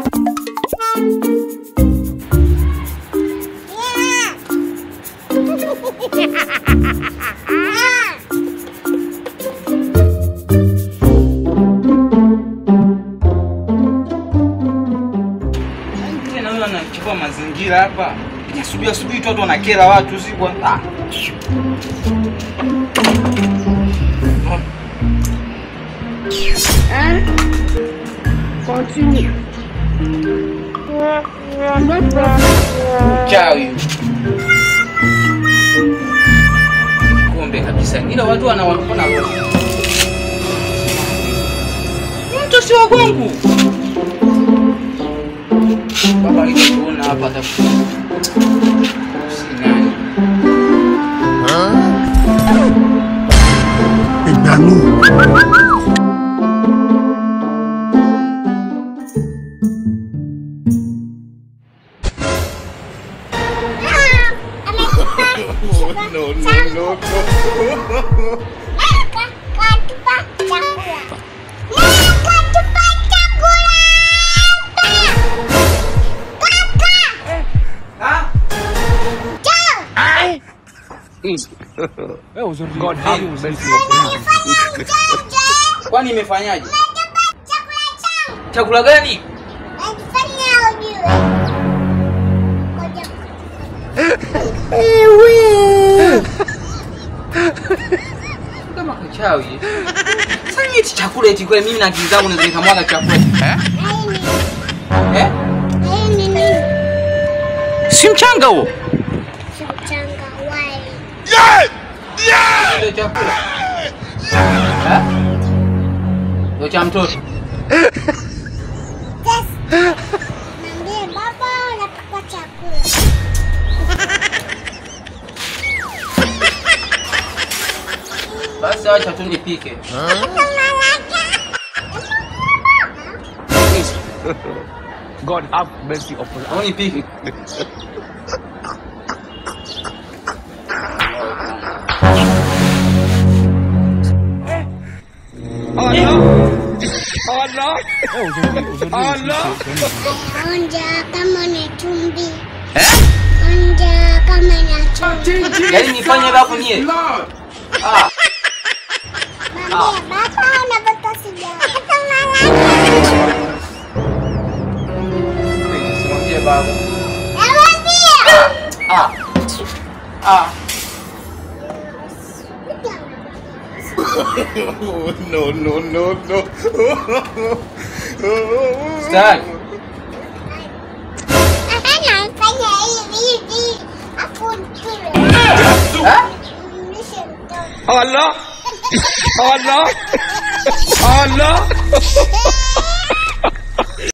Tena huyo anachukua mazingira hapa. Asubuhi asubuhi tu watu wanakera watu si kwa ah. Continue. Chawi. Kumbe kabisa. Ila watu wanawaona mtu si wa kwangu. Baba alikuona hapa atafuta. Si nani? No, no, no, no. Ah? God have mercy upon us. Kwani imefanyaje? Chakula gani? Kama kachawi. Sasa eti chakula eti kwa mimi na akili zangu naweza nikamwaga chakula. Eh? Si mchanga huo. Ndio chakula. Eh? Ndio cha mtoto. Basi acha tu nipike. God have mercy upon us. Au nipike. Onja kama na chumvi. Eh? Onja kama na chumvi. Yaani nifanye hivyo hapo nie. Ah, Mwambie baba unavuta sigara. simwambie baba. Namwambia. Ah. Ah. No, no, no, no. Sitaki. Anafanya hivi hivi. Afu nikule. Eh? Mlishe mtoto. Allah! Allah! Allah!